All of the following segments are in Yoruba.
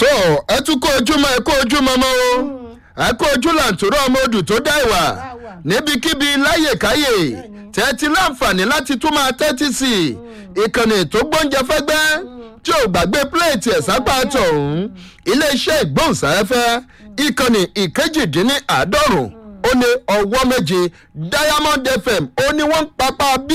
tó ẹ tún kó ojúmọ́ ẹ kó ojúmọ́ mọ́ o ẹ kó ojú làǹtòrò ọmọ odù tó dá ìwà níbikíbi láyèkáyè tẹ́tí láǹfààní láti tún máa tẹ́tí sí i ìkànnì tó gbóúnjẹ fẹ́gbẹ́ tí ò gbàgbé pléètì ẹ̀ sápá tọ̀hún iléeṣẹ́ ìgbóhùnsáfẹ́fẹ́ ìkànnì ìkejìdínláàádọ́rùn ó lé ọwọ́ méje diamond fm ó ní wọ́n ń papá bí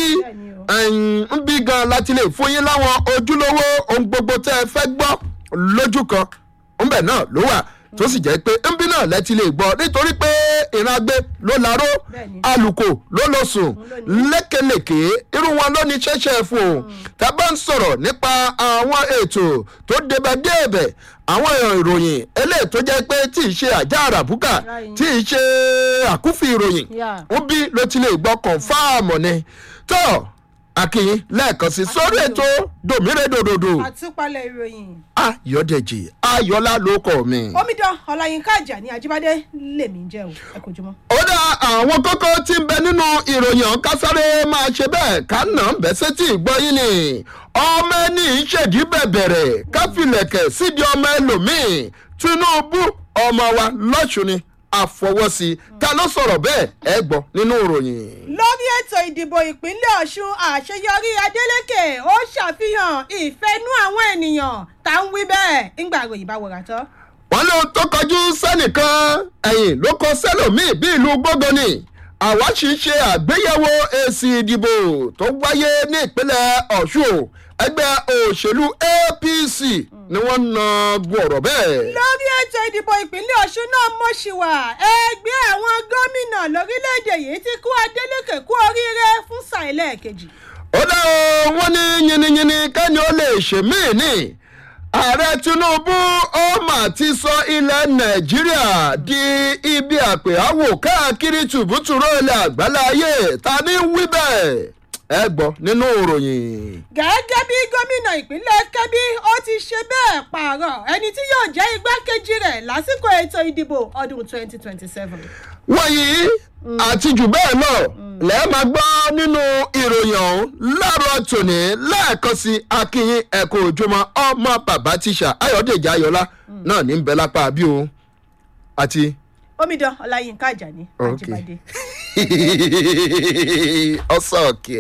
ń bí gan láti lè fún yín láwọn ojúlówó ohun gbogbo tẹ́ ẹ fẹ́ gbọ́ lójú kan ńbẹ̀ náà ló wà tó sì jẹ́ pé ńbí náà lẹ́tí lè gbọ́ nítorí pé ìrìnàgbé ló laró alùkò ló lọ sùn lékelèké irú wọn ló ní ṣẹ́ṣẹ́ fún un tá a bá ń sọ̀rọ̀ nípa àwọn ètò tó débẹ̀ débẹ̀ àwọn ìròyìn eléyìí tó jẹ́ pé tí ì ṣe àjà àràbùkà tí ì ṣe àkúfì ìròyìn ń bí ló ti lè gbọ́ kọ̀ǹfàmù ni tó akínyìn lẹ́ẹ̀kan sí sórí ètò dòmírèdòdòdò àtúpalẹ̀ ìròyìn. ayọ̀dẹ̀jì ayọ̀lá ló kọ̀ mi. omidan ọláyínká àjàní ajíbádé lèmi ń jẹ́ o ẹ kò jùmọ̀. ó dá àwọn kókó tí ń bẹ nínú ìròyìn ọ̀hún kásáré máa ṣe bẹ́ẹ̀ ká nà ń bẹ́ sétí ìgbọ́yìn ni ọmọ ẹni ìṣèdí bẹ̀bẹ̀rẹ̀ káfílẹ̀kẹ̀ sídìí ọmọ ẹlòmíì tinubu ọmọ wa lọ́sùn ni àfọwọ́sí ta ló sọ̀rọ̀ bẹ́ẹ̀ ẹ gbọ́ nínú ìròyìn. lórí ètò ìdìbò ìpínlẹ̀ ọ̀ṣun àṣeyọrí adeleke ó ṣàfihàn ìfẹ́nú àwọn ènìyàn tá ń wí bẹ́ẹ̀ ńgbà ròyìn bá wọ̀rà tán. wọ́n ló tó kọjú sẹ́nìkan ẹ̀yìn ló kọ sẹ́lòmíì bí ìlú gbógoni àwa sì ń ṣe àgbéyẹ̀wò èsì ìdìbò tó wáyé ní ìpínlẹ̀ ọ̀ṣun ẹgbẹ́ òṣèlú apc ni wọ́n na bu ọ̀rọ̀ bẹ́ẹ̀. lórí ètò ìdìbò ìpínlẹ̀ ọ̀ṣun náà mọ̀ṣíwà ẹgbẹ́ àwọn gómìnà lórílẹ̀‐èdè yìí ti kú adeleke kú oríire fún sàìlẹ̀ kejì. ó dá o wọ́n ní yiniyini kẹ́ni ó lè ṣèmí ni ààrẹ tinubu ó mà ti sọ ilẹ̀ nàìjíríà di ibi àpèáwò káàkiri tùbútùrọ̀ ilẹ̀ àgbáláyé ta ní wí bẹ́ẹ̀ ẹ gbọ́ nínú ìròyìn. gẹ́gẹ́ bí gómìnà ìpínlẹ̀ kẹ́bí ó ti ṣe bẹ́ẹ̀ pààrọ̀ ẹni tí yóò jẹ́ igbákejì rẹ̀ lásìkò ètò ìdìbò ọdún 2027. wọ̀nyí àti jù bẹ́ẹ̀ lọ lẹ́ẹ̀ máa gbọ́ nínú ìròyìn ọ̀hún láàárọ̀ tòní lẹ́ẹ̀kan sí akínyìn ẹ̀kọ́ ojúmọ́ ọmọ bàbá tíṣà ayọ̀dèjì ayọ̀lá náà ní bẹ́ẹ̀ lápá bí o àti. omidan ọláyínká àjàní àjíbádé. ọsàn òkè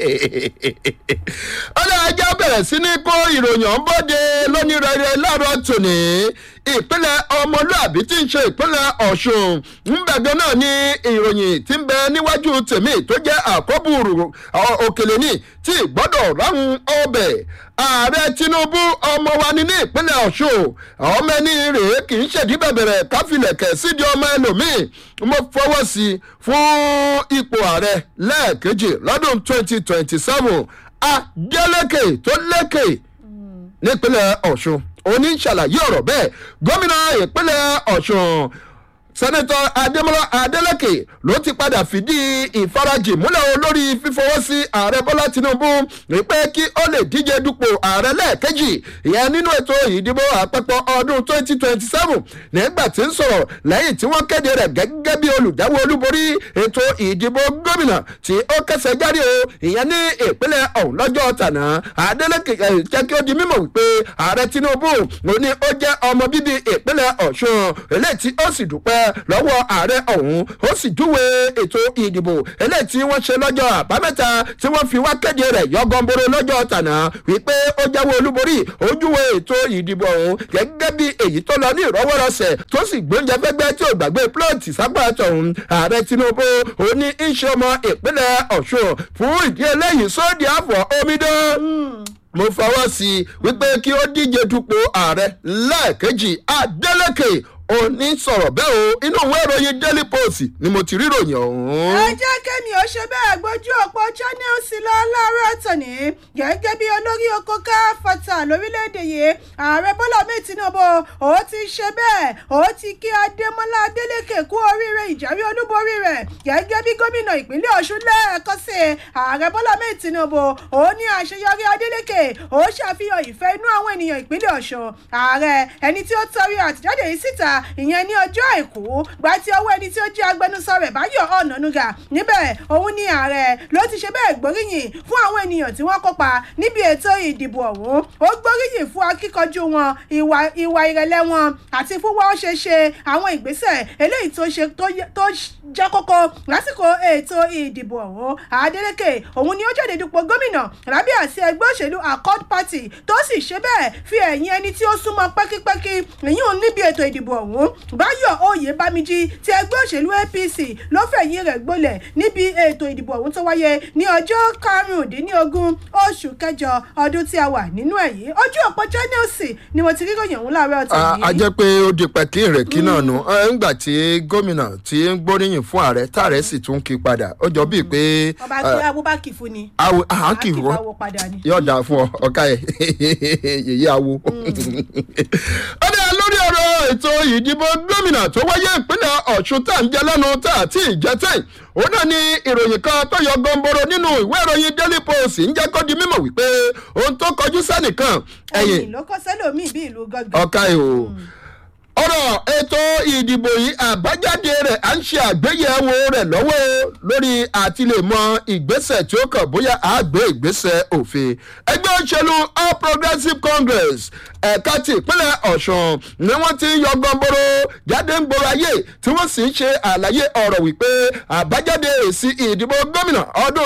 ọlọ́ ajá bẹ̀rẹ̀ sí ní kó ìròyìn ọ̀nbọ́dé lónírẹ̀rẹ̀ láàárọ̀ tòní ìpínlẹ̀ ọmọlúàbí tí ń ṣe ìpínlẹ̀ ọ̀ṣun ńbẹ̀gẹ́ náà ní ìròyìn tí ń bẹ níwájú tèmi tó jẹ́ àkọ́bùrù òkèlè ní tí gbọ́dọ̀ ráhùn ọbẹ̀ ààrẹ tinubu ọmọ wa ní ní ìpínlẹ̀ ọ̀ṣun ọmọ ẹni rèé kì í ṣèdí bẹ̀bẹ̀rẹ̀ káfílẹ̀kẹ̀ sídìí ọmọ ẹlòmíì mo fọwọ́ sí i fún ipò ààrẹ lẹ́ẹ̀kejì lọ́dún twenty twenty seven adeleke tó lékè nípínlẹ̀ ọ̀ṣun oníṣàlàyé ọ̀rọ̀ bẹ́ẹ̀ gómìnà ìpínlẹ̀ ọ̀ṣun sẹ́nẹ́tọ̀ adémọ́lá adélèké ló ti padà fìdí ìfarajì múlẹ̀ olórí fífọwọ́ sí ààrẹ bọ́lá tinubu wípé kí ó lè díje dupò ààrẹ lẹ́ẹ̀kejì ìyẹn nínú ètò ìdìbò àpapọ̀ ọdún 2027 nígbà tí ń sọ̀rọ̀ lẹ́yìn tí wọ́n kéde rẹ̀ gẹ́gẹ́ bí olùdáwọ́ olúborí ètò ìdìbò gómìnà tí ó kẹsẹ̀ jáde o ìyẹn ní ìpínlẹ̀ ọ̀hún lọ́jọ́ tànà adélèké jẹ́ kí ó di mímọ̀ wípé ààrẹ tinubu ló ní ó jẹ́ ọmọ bíbí ìpínlẹ̀ ọ̀ṣun eléyìí tí ó sì dúpẹ́ lọ́wọ́ ààrẹ ọ̀hún ó sì júwe ètò ìdìbò eléyìí tí wọ́n ṣe lọ́jọ́ àbámẹ́ta tí wọ́n fi wá kéde rẹ̀ yọgànboro lọ́jọ́ tànà wípé ó jáwé olúborí ó júwe ètò ìdìbò ọ̀hún gẹ́gẹ́ bí èyí tó lọ ní ìrọwọ́rọsẹ̀ tó sì gbóúnjẹ fẹ́gbẹ́ tí ò gbàgbé plọ́ọ̀tì sápá tọ̀hún ààrẹ tinubu ó ní iṣẹ́ ọmọ ìpínlẹ̀ ọ̀ṣun fún ìdí eléyìí sódì àfọ̀ omidan mo fọwọ́ sí i wípé kí ó díje dupò ààrẹ lẹ́ẹ̀kejì adeleke òní sọ̀rọ̀ bẹ́ẹ̀ o inú ìwé ìròyìn daily post ni mo ti rí ìròyìn ọ̀hún. ẹ jẹ́ kẹ́mi ó ṣe bẹ́ẹ̀ gbójú ọ̀pọ̀ channels lọ láàárọ̀ tòní gẹ́gẹ́ bí olórí oko ká fata lórílẹ̀‐èdè yìí ààrẹ bọ́lá mi tinubu ó ti ṣe bẹ́ẹ̀ ó ti kí adémọlá adélèké kú oríire ìjáwé olúborí rẹ̀ gẹ́gẹ́ bí gómìnà ìpínlẹ̀ ọ̀ṣun lẹ́ẹ̀kan sí ààrẹ bọ́lá mi tinubu ó ní àṣeyọrí adélèké ó ṣàfihàn ìfẹ́ inú àwọn ènìyàn ìpínlẹ̀ ọ̀ṣun ààrẹ ẹni tí ó tọrí àtìjáde yìí síta ìyẹn ní ọjọ́ àìkú gba ti ọwọ́ ẹni tí ó jẹ́ agbẹnusọ rẹ̀ báyọ̀ ọ̀nànúgà níbẹ̀ òun ni ààrẹ ló ti ṣe bẹ́ẹ̀ gbóríyìn fún àwọn ènìyàn tí wọ́n kópa níbi ètò ìdìbò ọ̀hún ó gbóríyìn fún akíkanjú wọn ìwà ìwà ìrẹ̀lẹ̀ wọn àti fún wọ́n ṣe ṣe àwọn ìgbésẹ̀ eléyìí tó ṣe tó jẹ́ kókó lásìkò ètò ìdìbò ọ̀hún Adeleke òun ni ó jáde dupò gómìnà lábẹ́ àsíá ẹgbẹ́ òṣèlú Accord Party tó sì ṣe bẹ́ẹ̀ fi ẹ̀yìn ẹni tí ó súnmọ́ pẹ́kípẹ́kí ìyún níbi ètò ìdìbò ọ̀hún Báyọ̀ Oyèbámijí ti ẹgbẹ́ òṣèlú APC ló fẹ̀yìn rẹ̀ gbolẹ̀ níbi ètò ìdìbò ọ̀hún tó wáyé ní ọjọ́ karùndínlógún oṣù kẹjọ ọdún tí a wà nínú ẹ̀ yìí ojú òpó Channels ni mo ti rí ròyìn ọ̀hún láàárọ̀ ọ̀tọ̀ yìí. a jẹ́ pé ó di pẹ̀kí rẹ̀ kí náà nù ńgbà tí gómìnà tí ń gbóríyìn fún ààrẹ táàrẹ sì tún kí padà ó jọ bíi pé. ọba tí abubakar fún ni. awo à ń kì í wọ́n yóò dà fún ọ ọ̀ka ẹ̀ yèyí awo. ó dá lórí ọ̀rọ̀ ètò ìdìbò gómìnà tó wáyé ìpínlẹ̀ ọ̀ṣun tá à ń jẹ lẹ́nu tá àti ìjẹ́tẹ̀ ó náà ní ìròyìn kan tó yọ gọmboro nínú ìwé ìròyìn daily post ń jẹ́ kó di mímọ̀ wípé ohun tó kọjú sẹ́nìkan ẹ̀yìn ló kọ́ sẹ́lòmíì bí ìlú gọ́gọ́. ọ̀ka ẹ̀ o ọ̀rọ̀ ètò ìdìbò yìí àbájáde rẹ̀ à ń ṣe àgbéyẹ̀wò rẹ̀ lọ́wọ́ lórí àti lè mọ ìgbésẹ̀ tí ó kàn bóyá a gbé ìgbésẹ̀ òfin ẹgbẹ́ òṣèlú all progressives congress ẹ̀ka ti ìpínlẹ̀ ọ̀ṣun ni wọ́n ti ń yọ gbọ́nbóró jáde ń gbòòrò ayé tí wọ́n sì ń ṣe àlàyé ọ̀rọ̀ wípé àbájáde èsì ìdìbò gómìnà ọdún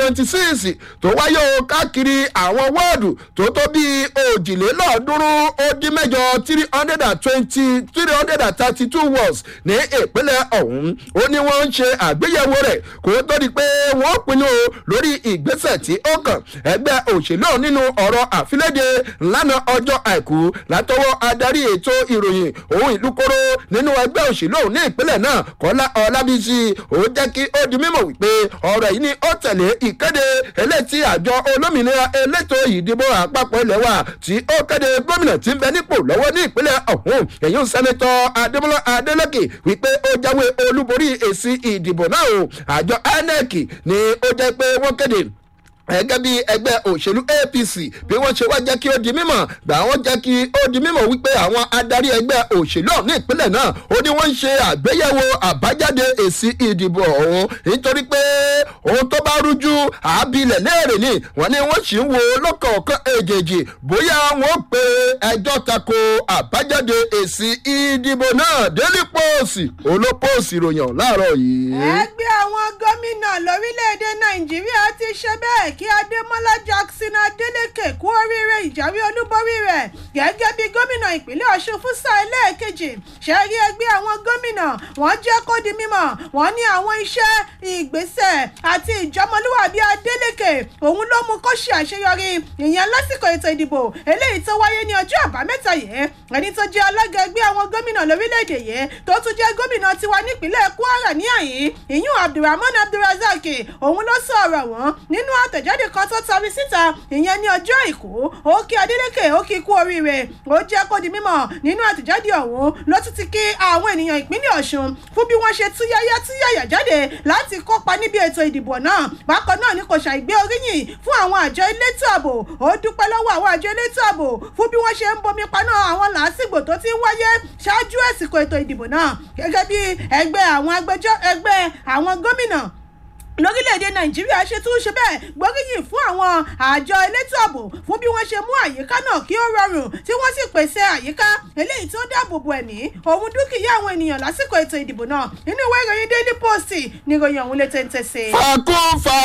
2026 tó wáyé o káàkiri àwọn wọ́ọ̀dù tó tó bíi òjìlélọ́ọ̀ọ́dúnrún ó dín mẹ́jọ three hundred and twenty three hundred and thirty two words ní ìpínlẹ̀ ọ̀hún ó ní wọ́n ń ṣe àgbéyẹ̀wò rẹ̀ kó tó di pé wọ́n pinnu lórí ìgbésẹ̀ tí ó kàn ẹgbẹ́ òṣèlú nínú ọ̀rọ̀ àfilédè lánàá ọjọ́ àìkú látọwọ́ adarí ètò ìròyìn òun ìlú kóró nínú ẹgbẹ́ òṣèlú ní ìpínlẹ̀ náà kọ́lá ọlábísí ó jẹ́ kí ó di mímọ̀ wípé ọ̀rọ̀ yìí ni ó tẹ̀lé ìkéde eléyìí àjọ olómìnira elétò ìdìbò àpapọ̀ ilẹ̀ wa tí ó kéde gómìnà tí ń bẹ nípò lọ́wọ́ ní ìpínlẹ̀ ọ̀hún èyí ń sẹ́nitọ́ adémọ́lá adélèké wípé ó jáwé olúborí èsì ìdìbò náà o àjọ inec ni ó jẹ́ pé wọ́n kéde gẹ́gẹ́ bí ẹgbẹ́ òṣèlú apc bí wọ́n ṣe wá jẹ́ kí ó di mímọ̀ gbà wọ́n jẹ́ kí ó di mímọ̀ wípé àwọn adarí ẹgbẹ́ òṣèlú ọ̀hún ní ìpínlẹ̀ náà ó ní wọ́n ń ṣe àgbéyẹ̀wò àbájáde èsì ìdìbò ọ̀hún nítorí pé ohun tó bá rújú àábilẹ̀ léèrè ni wọ́n ní wọ́n sì ń wo lọ́kọ̀ọ̀kan èjèèjì bóyá wọ́n pe ẹjọ́ tako àbájáde èsì ìdìbò náà daily post olópòsì ìròyìn láàárọ̀ yìí. ẹgbẹ́ àwọn gómìnà lórílẹ̀‐èdè nàìjíríà ti ṣe bẹ́ẹ̀ kí adémọlá jackson adeleke kú oríire ìjáwé olúborí rẹ̀ gẹ́gẹ́ bí gómìnà ìpínlẹ̀ ọ̀ṣun fún sáà ẹlẹ́ẹ̀kejì ṣẹ́rí ẹgbẹ́ àwọn gómìnà wọ́n jẹ́ kó di mímọ̀ wọ́n ní àwọn iṣẹ́ ìgbésẹ̀ àti ìjọmọlúwàbí adeleke òun ló mú kó ṣe àṣeyọrí ìyẹn lásìkò ètò ìdìbò eléyìí tó wáyé ní ọjọ́ àbámẹ́ta yìí ẹni tó jẹ́ alága ẹgbẹ́ àwọn gómìnà lórílẹ̀‐èdè yìí tó tún jẹ́ gómìnà tiwa nípínlẹ̀ kwara ní àyín ìyún abdulrahman abdulrazak òun ló sọ ọ̀rọ̀ wọn nínú àtẹ̀jáde kan tó tari síta ìyẹn ní ọjọ́ àìkú ó kí adeleke ó kí kú oríire ó jẹ́ kó di mímọ̀ nínú àtẹ̀jáde ọ̀hún ló tún ti kí àwọn ènìyàn ìpínlẹ̀ ọ̀ṣun fún bí wọ́n ṣe túyáyá túyàyà jáde láti kópa níbi ètò ìdìbò náà bákan náà ni kò ṣàìgbé oríyìn fún àwọn àjọ elétò ààbò ó dúpẹ́ lọ́wọ́ àwọn àjọ elétò ààbò fún bí wọ́n ṣe ń bomi paná àwọn làásìgbò tó ti ń wáyé ṣáájú àsìkò ètò ìdìbò náà gẹ́gẹ́ bí ẹgbẹ́ àwọn agbẹjọ́ ẹgbẹ́ àwọn gómìnà lórílẹ̀‐èdè nàìjíríà ṣe tún ṣe bẹ́ẹ̀ gbóríyìn fún àwọn àjọ elétò ààbò fún bí wọ́n ṣe mú àyíká náà kí ó rọrùn tí wọ́n sì pèsè àyíká eléyìí tó dáàbò bo ẹ̀mí òun dúkìá àwọn ènìyàn lásìkò ètò ìdìbò náà nínú ìwé ìròyìn daily post ní ìròyìn ọ̀hún lè tẹ̀ǹtẹ̀ sí. fàkún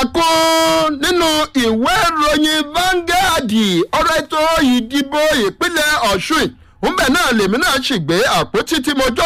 fàkún nínú ìwé ìròyìn Vanguard ọ̀rọ̀ ètò ìdìbò ìpínlẹ̀ ọ̀ṣun ńbẹ̀ náà lèmi náà sì gbé àpótí tí mo jọ